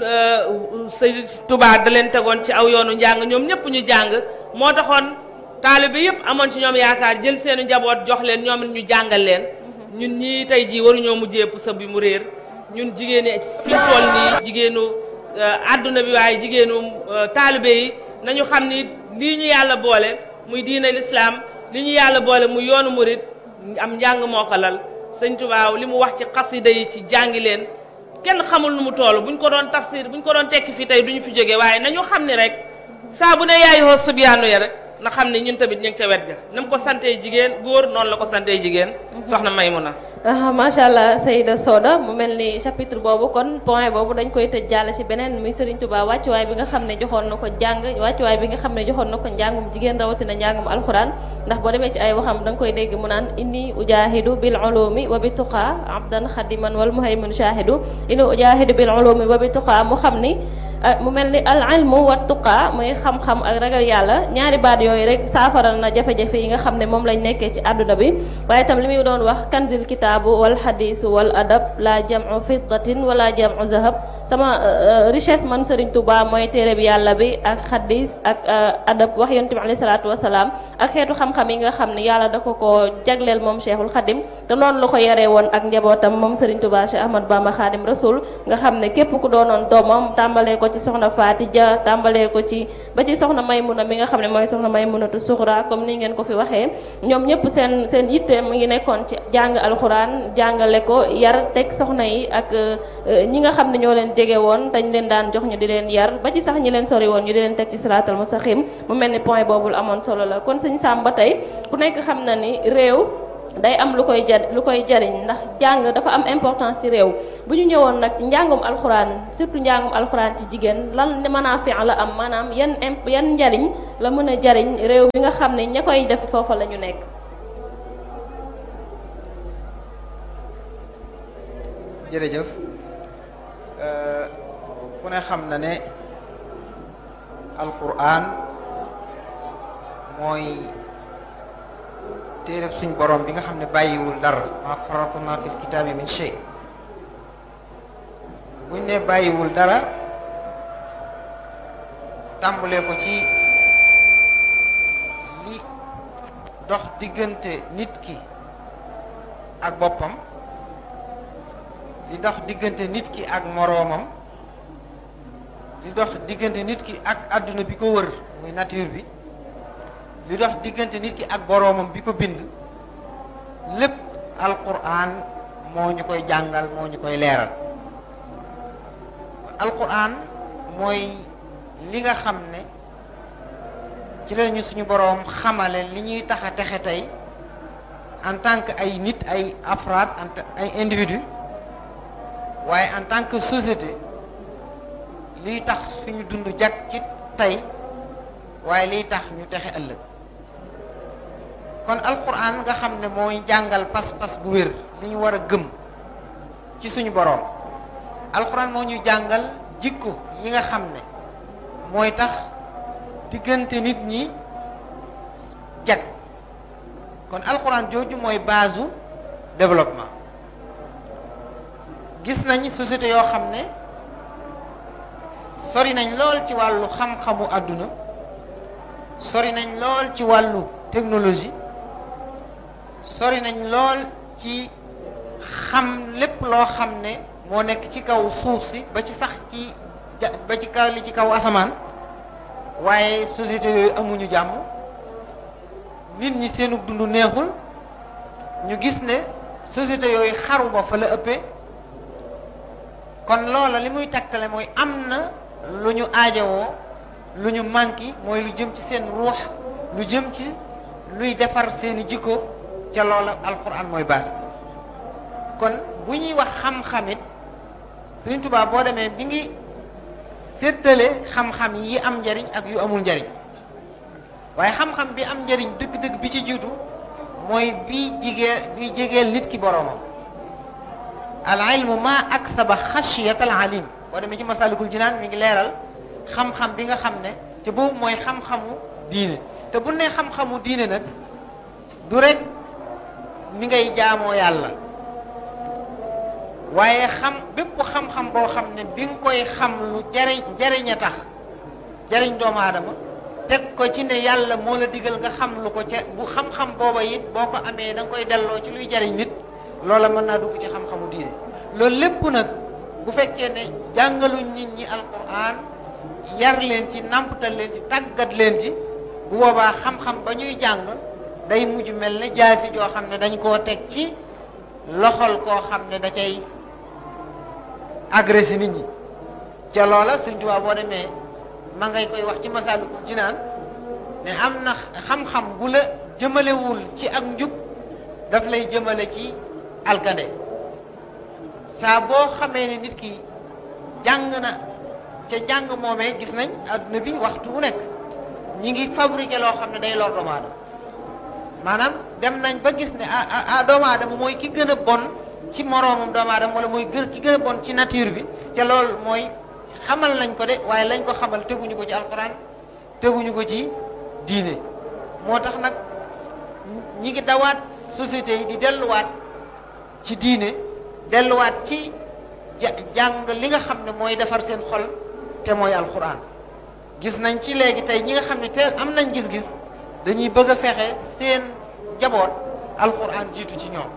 sëñ Tuubaa da leen tegoon ci aw yoonu njàng ñoom ñëpp ñu jàng moo taxoon taalibe yëpp amoon ci ñoom yaakaar jël seenu njaboot jox leen ñoom ñu jàngal leen ñun ñii tey jii waruñoo mujjee pusa bi mu réer ñun jigéen ñi fi mu toll nii jigéenu àdduna bi waaye jigéenu taalibe yi nañu xam ni lii ñu yàlla boole muy diine lislaam li ñu yàlla boole muy yoonu murit am njàng moo ko lal sëñ Tuubaa li mu wax ci xasida yi ci jàngi leen kenn xamul nu mu toll buñ ko doon tafsir buñ ko doon tekki fii tey duñu fi jóge waaye nañu xam ni rek saa bu ne yaay hoo sëbyaanu ya rek na xam ne ñun tamit ñu ngi ca wet ga na mu ko santee jigéen góor noonu la ko santee jigéen soxna Maymuna macha allah Seyda Soda mu mel ni chapitre boobu kon point boobu dañ koy tëj jàll ci beneen muy Serigne Touba wàccuwaay bi nga xam ne joxoon na ko jàng wàccuwaay bi nga xam ne joxoon na ko njàngum jigéen rawatina njàngum alxuraan ndax boo demee ci ay waxam da nga koy dégg mu naan inni ujahidu bil ulumi wa bi tuqa abdan xadiman wal muhaymin shahidu inni ujahidu bil ulumi wa bi tuqa mu xam ni mu mel ni al ilmu wa tuqa muy xam-xam ak ragal yàlla ñaari baat yooyu rek saafaral na jafe-jafe yi nga xam ne moom lañ nekkee ci àdduna bi waaye itam li muy doon wax kanzil kitaabu wal xadiisu wal adab la jamu fiddatin wala jamu zahab sama richesse man Serigne Touba mooy téere bi yàlla bi ak xadis ak adab wax yonent bi alayhi salaatu wasalaam ak xeetu xam-xam yi nga xam ne yàlla da ko ko jagleel moom Cheikhul Khadim te noonu la ko yaree woon ak njabootam moom Serigne Touba Cheikh Ahmad Bamba Khadim Rasoul nga xam ne képp ku doonoon doomam tàmbalee ko ci soxna Faati Ja tàmbalee ko ci ba ci soxna Maymuna mi nga xam ne mooy soxna Maymunatu Suxra comme ni ngeen ko fi waxee ñoom ñëpp seen seen yitte mu ngi nekkoon ci jàng alxuraan jàngale ko yar teg soxna yi ak ñi nga xam ne ñoo leen jege woon dañ leen daan jox ñu di leen yar ba ci sax ñi leen sori woon ñu di leen teg ci siraatal mustaqim mu mel ni point boobul amoon solo la kon sëñ Sam ba tey ku nekk xam na ni réew day am lu koy jar lu koy jariñ ndax jàng dafa am importance ci réew bu ñu ñëwoon nag ci njàngum alxuraan surtout njàngum alxuraan ci jigéen lan manaafi la am maanaam yan imp yan njariñ la mën a jariñ réew mi nga xam ne ña koy def foofa la ñu nekk jërëjëf ku ne xam na ne alquran mooy téereb suñ borom bi nga xam ne bàyyiwul dara ma faratna fil kitaabi min shay buñ ne bàyyiwul dara tàmbalee ko ci li dox diggante nit ki ak boppam li dox diggante nit ki ak moroomam li dox diggante nit ki ak àdduna bi ko wër muy nature bi li dox diggante nit ki ak boroomam bi ko bind lépp alquran moo ñu koy jàngal moo ñu koy leeral alquran mooy li nga xam ne ci la ñu suñu boroom xamale li ñuy tax a texe tey en tant que ay nit ay afraad ay individu waaye en tant que société liy tax suñu dund jag ci tey waaye liy tax ñu texe ëllëg kon alquran nga xam ne mooy jàngal pas-pas bu wér li ñu war a gëm ci suñu boroom alquran moo ñu jàngal jikko yi nga xam ne mooy tax diggante nit ñi jag kon alquran jooju mooy base développement gis nañ société yoo xam ne sori nañ lool ci wàllu xam-xamu àdduna sori nañ lool ci wàllu technologie sori nañ lool ci xam lépp loo xam ne moo nekk ci kaw suuf si ba ci sax ci ba ci kaw li ci kaw asamaan waaye société yooyu amuñu jàmm nit ñi seenu dund neexul ñu gis ne société yooyu xaru ba fa la ëppee kon loola li muy tegtale mooy am na lu ñu aajowoo lu ñu manqué mooy lu jëm ci seen ruux lu jëm ci luy defar seeni jikko ca loola alquran mooy baas kon bu ñuy wax xam-xamit Sëriñ Tuubaa boo demee bi ngi séddale xam-xam yi am njariñ ak yu amul njariñ waaye xam-xam bi am njariñ dëgg-dëgg bi ci jiitu mooy bi jigee bi jegeel nit ki boroomam al ilmu ma aksaba xashiyat al alim boo demee ci masalikul jinaan mi ngi leeral xam-xam bi nga xam ne te boobu mooy xam-xamu diine te bu ne xam-xamu diine nag du rek ni ngay jaamoo yàlla waaye xam bépp xam-xam boo xam ne bi nga koy xam lu jariñ jariñ a tax jariñ doomu aadama teg ko ci ne yàlla moo la digal nga xam lu ko ca bu xam-xam booba it boo ko amee da nga koy delloo ci luy jariñ nit loola mën naa dugg ci xam-xamu diine loolu lépp nag bu fekkee ne jàngaluñ nit ñi alquran yar leen ci nàmpatal leen ci tàggat leen ci bu boobaa xam-xam ba ñuy jàng day mujj mel ne jaasi joo xam ne dañ koo teg ci loxol koo xam ne da cay agressé nit ñi ca loola Sëriñ Tuubaa boo demee ma ngay koy wax ci Masaalikul Jinaan ne am na xam-xam bu la jëmalewul ci ak njub daf lay jëmale ci alkande saa boo xamee ne nit ki jàng na ca jàng moomee gis nañ adduna bi waxtu wu nekk ñi ngi fabriqué loo xam ne day lor doomu aadama maanaam dem nañ ba gis ne ah ah doomu aadama mooy ki gën a bon ci moroomam doomu aadama wala mooy gën ki gën a bon ci nature bi ca loolu mooy xamal nañ ko de waaye lañ ko xamal teguñu ko ci alquran teguñu ko ci diine moo tax nag ñi ngi dawaat société yi di delluwaat ci diine delluwaat ci jàng li nga xam ne mooy defar seen xol te mooy alquran gis nañ ci léegi tey ñi nga xam ne te am nañ gis-gis dañuy bëgg a fexe seen jaboot alquran jiitu ci ñoom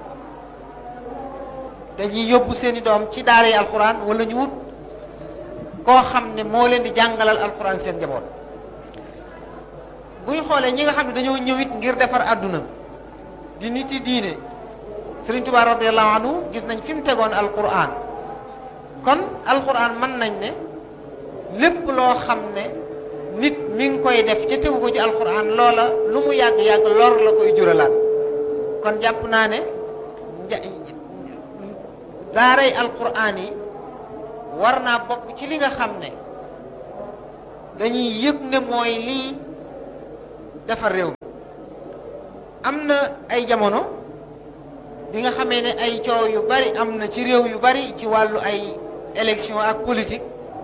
dañuy yóbbu seeni doom ci daara yi alquran wala ñu wut koo xam ne moo leen di jàngalal alquran seen jaboot bu ñu xoolee ñi nga xam ne dañoo ñëwit ngir defar àdduna di nit yi diine Sëriñ Tuubaa radiyallahu anhu gis nañ fi mu tegoon alquran kon alquran mën nañ ne lépp loo xam ne nit mi ngi koy def ca tegu ko ci alquran loola lu mu yàgg-yàgg lor la koy juralaat kon jàpp naa ne daaray alquran yi war naa bokk ci li nga xam ne dañuy yëg ne mooy lii defar réew mi am na ay jamono bi nga xamee ne ay coow yu bari am na ci réew yu bari ci wàllu ay élection ak politique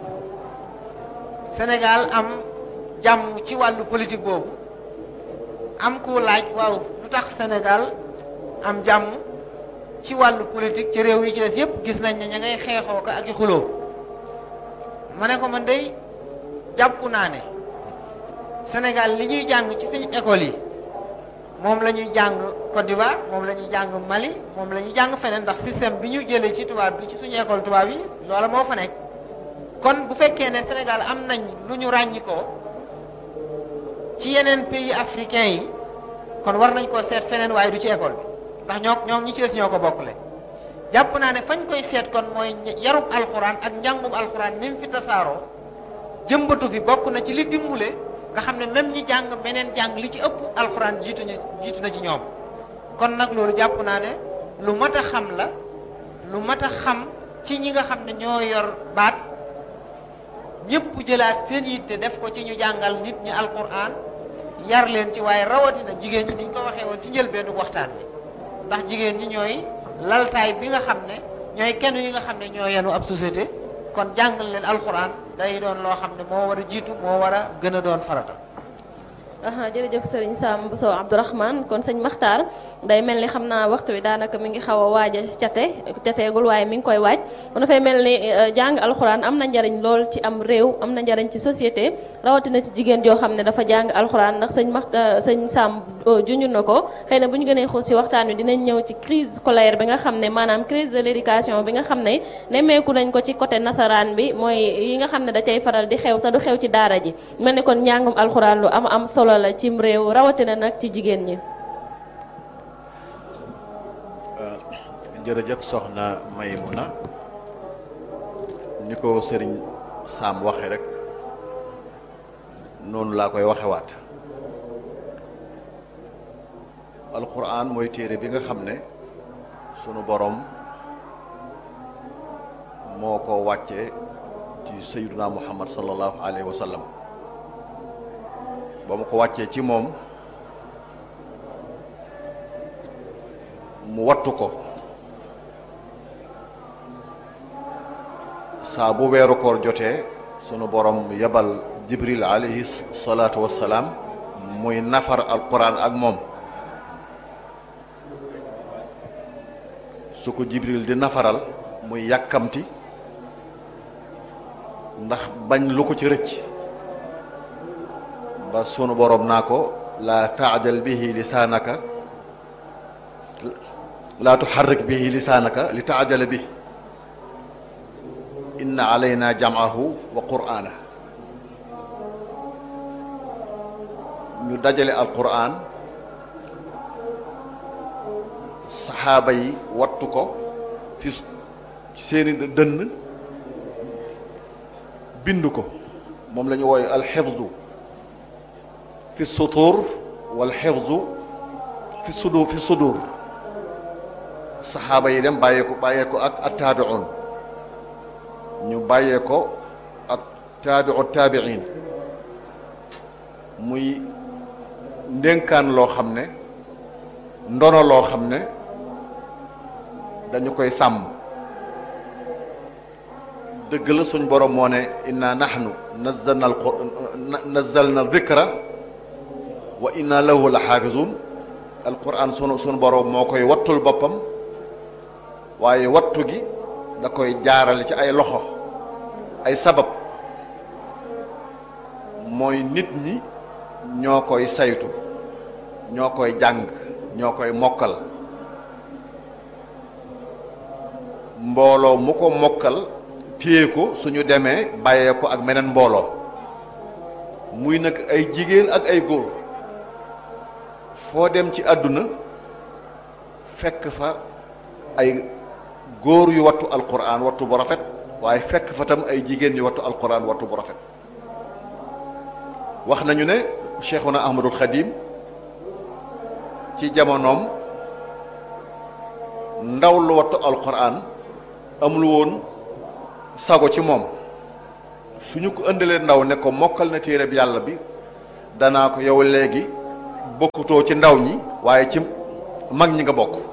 Sénégal am jàmm ci wàllu politique boobu am ku laaj waaw lu tax Sénégal am jàmm ci wàllu politique ci réew yi ci des yépp gis nañ ne ña ngay xeexoo ko ak i xuloo ma ne ko man day jàpp naa ne Sénégal li ñuy jàng ci suñu école yi moom la ñuy jàng Côte d'Ivoire moom la ñuy jàng Mali moom la ñuy jàng feneen ndax système bi ñu jëlee ci tubaab bi ci suñu école tubaab yi loola moo fa nekk kon bu fekkee ne Sénégal am nañ lu ñu ràññikoo ci yeneen pays africains yi kon war nañ koo seet feneen waaye du ci école bi ndax ñoo ñoo ñi ci des ñoo ko bokkule jàpp naa ne fañ koy seet kon mooy yarub alxuraan ak njàngum alxuraan ni mu fi tasaaroo jëmbatu fi bokk na ci li dimbule nga xam ne même ñi jàng meneen jàng li ci ëpp alxuraan jiitu ñu jiitu na ci ñoom kon nag loolu jàpp naa ne lu mat a xam la lu mat a xam ci ñi nga xam ne ñoo yor baat ñëpp jëlaat seen yitte def ko ci ñu jàngal nit ñi alquran yar leen ci waaye rawatina jigéen ñi niñ ko waxee woon ci njëlbeenu waxtaan bi ndax jigéen ñi ñooy laltaay bi nga xam ne ñooy kenn yi nga xam ne ñoo yenu ab société kon jàngal leen alquran day doon loo xam ne moo war a jiitu moo war a gën a doon farata. aha jërëjëf sëriñ Sam Bousso Abdourahmane kon sëñ Maxtaar day mel ni xam naa waxtu wi daanaka mi ngi xaw a waaj a cate cateegul waaye mi ngi koy waaj kon dafay mel ni jàng alxuraan am na njariñ lool ci am réew am na njariñ ci société rawatina ci jigéen joo xam ne dafa jàng alxuraan ndax sëñ Maxtaar sëñ Sam junju na ko xëy na bu ñu gënee xuus ci waxtaan wi dinañ ñëw ci crise scolaire bi nga xam ne maanaam crise de l'éducation bi nga xam ne nemmeeku nañ ko ci côté nasaraan bi mooy yi nga xam ne da cay faral di xew te du xew ci daara ji mel ni kon njàngum alxuraan lu am am solo la cim réew rawatina nag ci jigéen ñi jërëjëf soxna Maymuna ni ko sëriñ Sam waxe rek noonu laa koy waxewaat alquran mooy téere bi nga xam ne sunu borom moo ko wàccee ci sayyiduna muhammad sallallahu alayhi wa sallam ba mu ko wàccee ci moom mu wattu ko saa bu weeru koor jotee sunu borom yebal jibril alayhi salaatu wassalaam muy nafar alquran ak moom su ko jibril di nafaral muy yàkkamti ndax bañ lu ko ci rëcc ba sunu borom naa ko laa taajal bihi lisaanaka laa tuxarrik bihi lisaanaka li taajala bi inna alayna jam'ahu wa qur'ana ñu dajale alquran saxaaba yi wattu ko fi seeni dënn bind ko moom la ñu wooye alxifdu fi sutur wal xifdu fi sudur fi sudur saxaaba yi dem bàyyee ko bàyyee ko ak attaabiun ñu bàyyee ko ak taabiu taabiin muy ndénkaan loo xam ne ndono loo xam ne dañu koy sàmm dëgg la suñ borom moo ne inna nahnu nazzalna al nazzalna dhikra wa inna lahu la xaafizun alquran sunu sunu borom moo koy wattul boppam waaye wattu gi da koy jaarale ci ay loxo ay sabab mooy nit ñi ñoo koy saytu ñoo koy jàng ñoo koy mokkal mbooloo mu ko mokkal téye ko suñu demee bàyyee ko ak meneen mbooloo muy nag ay jigéen ak ay góor foo dem ci àdduna fekk fa ay góor yu wattu alquran wattu bu rafet waaye fekk fa tam ay jigéen yu wattu alquran wattu bu rafet wax nañu ne cheikhuna ahmadul xadim ci jamonoom ndaw lu wattu alquran amul woon sago ci moom suñu ko ëndalee ndaw ne ko mokkal na téere bi yàlla bi danaa ko yow léegi bokkutoo ci ndaw ñi waaye ci mag ñi nga bokk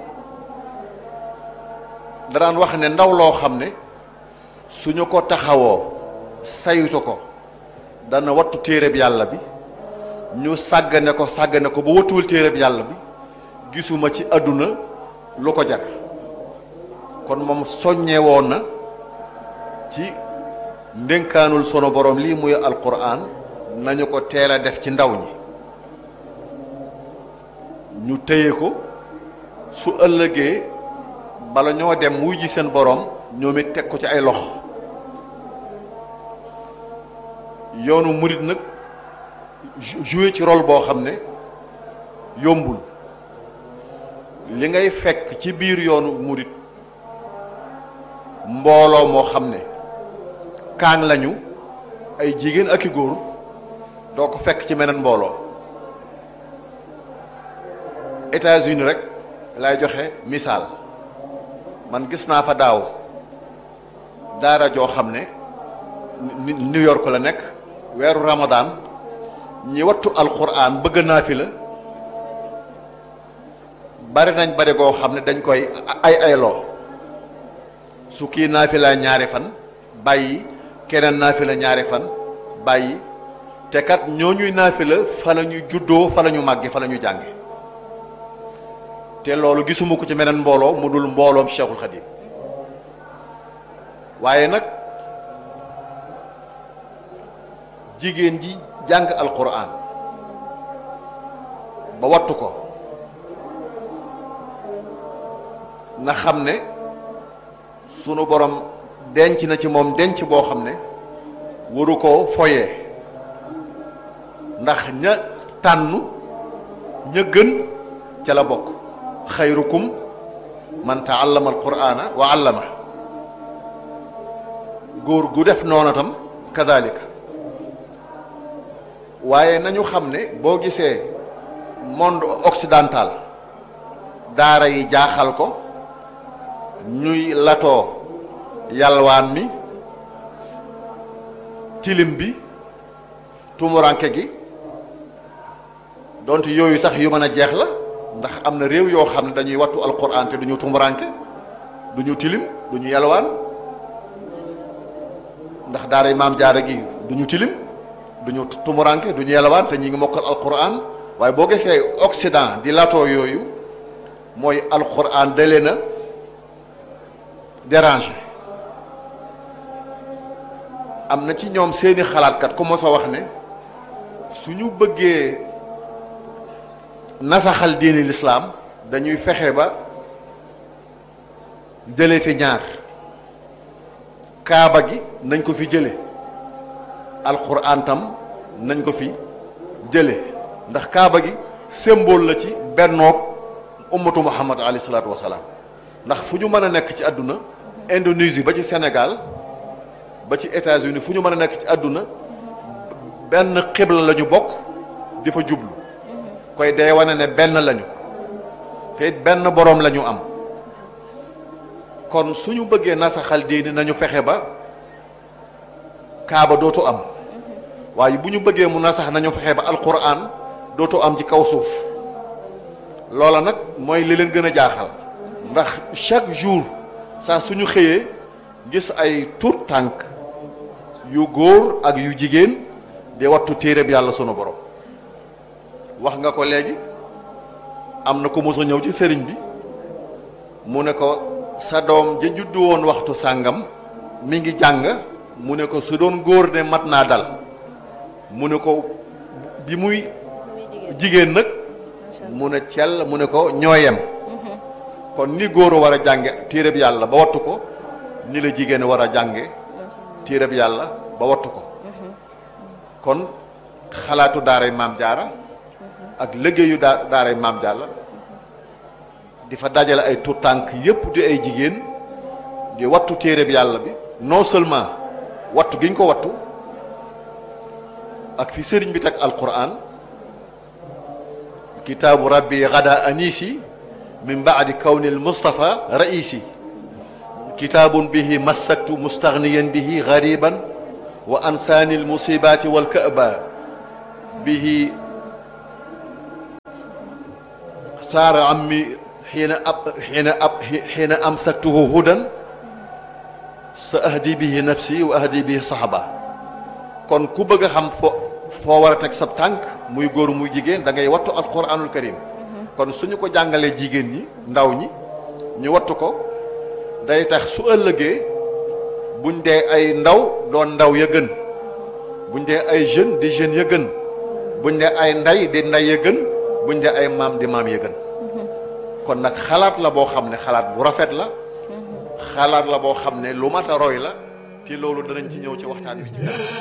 danaan wax ne ndaw loo xam ne suñu ko taxawoo saytu ko dana wattu téere bi yàlla bi ñu sàggane ko sàggane ko ba wattuwul téere bi yàlla bi gisuma ci àdduna lu ko jar kon moom soññee woon na ci ndénkaanul sunu borom lii muy alquran nañu ko teel a def ci ndaw ñi ñu téye ko su ëllëgee bala ñoo dem wuy ji seen borom ñoom it teg ko ci ay loxo yoonu murit nag joué ci rôle boo xam ne yombul li ngay fekk ci biir yoonu murit mbooloo moo xam ne kaang lañu ay jigéen ak i góor doo ko fekk ci meneen mbooloo États-Unis rek lay joxe misaal man gis naa fa daaw daara joo xam ne New York la nekk weeru Ramadan ñi wattu alquran bëgg naa fi la bari nañ bari goo xam ne dañ koy ay ayloo su kii naafila ñaari fan bàyyi keneen naafila ñaari fan bàyyi te kat ñooñuy naafila fa la ñu juddoo fa la ñu màgge fa la ñu jànge te loolu gisuma ko ci meneen mbooloo mu dul mbooloom Cheikhul Khadim waaye nag jigéen ji jàng alquran ba wattu ko na xam ne sunu borom denc na ci moom denc boo xam ne waru koo foyee ndax ña tànn ña gën ca la bokk xayrukum man taallama alqur'ana wa allama góor gu def noonu tam kadalika waaye nañu xam ne boo gisee monde occidental daara yi jaaxal ko ñuy latoo yalwaan mi tilim bi tumuranke gi donte yooyu sax yu mën a jeex la ndax am na réew yoo xam ne dañuy wattu alquran te duñu tumuranke duñu tilim duñu yalwaan ndax daara maam jaara gi duñu tilim duñu tumuranke duñu yalwaan te ñi ngi mokkal alquran waaye boo gisee occident di latoo yooyu mooy alquran da leen a déranger am na ci ñoom seeni xalaatkat ku mos a wax ne suñu bëggee nasaxal diini lislaam dañuy fexe ba jële fi ñaar kaaba gi nañ ko fi jële alquran tam nañ ko fi jële ndax kaaba gi symbole la ci bennoog ummatu muhammad alayhi salaatu wasalaam ndax fu ñu mën a nekk ci àdduna Indonésie ba ci Sénégal ba ci États-Unis fu ñu mën a nekk ci àdduna benn xibla la ñu bokk di fa jublu koy day wane ne benn lañu te it benn boroom la ñu am kon suñu bëggee nasaxal diini nañu fexe ba kaaba dootu am waaye bu ñu bëggee mu nasax nañu fexe ba alquran dootu am ci kaw suuf loola nag mooy li leen gën a jaaxal ndax chaque jour saa suñu xëyee gis ay tuut tànk yu góor ak yu jigéen di wattu téere bi yàlla sunu borom wax nga ko léegi am na ko mos a ñëw ci sëriñ bi mu ne ko sa doom ja juddu woon waxtu sàngam mi ngi jàng mu ne ko su doon góor ne mat naa dal mu ne ko bi muy jigéen nag mu ne cell mu ne ko ñooyem kon ni góor war a jànge téere bi yàlla ba wattu ko ni la jigéen war a jànge téere bi yàlla ba wattu ko kon xalaatu daaray maam jaara ak liggéeyu daa daaray maam jaara di fa dajale ay tuut tànk yépp di ay jigéen di wattu téere bi yàlla bi non seulement wattu gi ñu ko wattu ak fi sëriñ bi teg alquran kitaabu rabbi gada anisi min baadi kawni al mustafa raisi kitaabun bihi massaktu mustaghniyan bihi ghariban wa ansaani almusibati walka'ba bihi saara ammi xiina ab xiina ab xiina amsaktuhu hudan sa ahdi bihi nafsi wa ahdi bihi sahaba kon ku bëgg a xam fo foo war a teg sab tànk muy góor muy jigéen da ngay wattu alquranul karim kon suñu ko jàngalee jigéen ñi ndaw ñi ñu wattu ko day tax su ëllëgee buñ dee ay ndaw doon ndaw ya gën buñ dee ay jeune di jeune ya gën buñ dee ay nday di nday ya gën buñ dee ay maam di maam ya gën kon nag xalaat la boo xam ne xalaat bu rafet la xalaat la boo xam ne lu mat a roy la te loolu danañ ci ñëw ci waxtaan wi ci kanam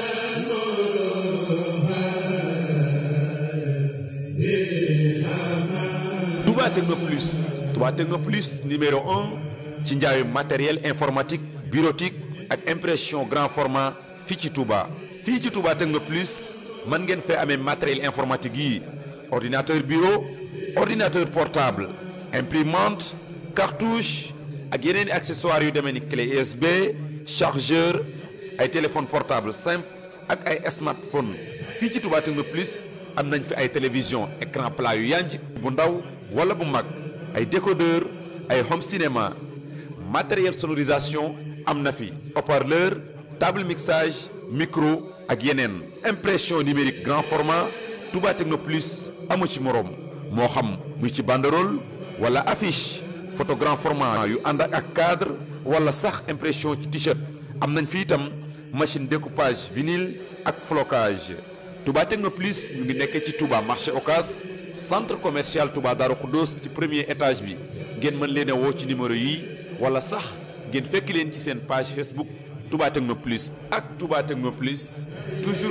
Touba Techno Plus Touba Techno Plus numéro un ci njaayu matériel informatique bureautique ak impression grand format fii ci Touba fii ci Touba Techno Plus mën ngeen fee amee matériel informatique yi ordinateur bureau ordinateur portable imprimante cartouche ak yeneen i accessoires yu demee ni clé USB chargeur ay téléphone portable simple ak ay smartphone fii ci Touba Techno Plus am nañ fi ay télévision écran plat yu yanj bu ndaw wala bu mag ay décodeur ay home cinéma matériel sonorisation am na fi haut-parleur table mixage micro ak yeneen impression numérique grand format Touba Techno Plus amu ci moroom moo xam muy ci banderole wala affiche photo grand format yu ànd ak cadre wala sax impression ci t-shirt am nañ fi itam machine découpage vinyle ak flocage Touba Techno Plus ñu ngi nekkee ci Touba marché Ocas centre commercial Touba Darou Khoudoss ci premier étage bi ngeen mën leen a woo ci numéro yi wala sax ngeen fekk leen ci seen page Facebook Touba Techno Plus ak Touba Techno Plus toujours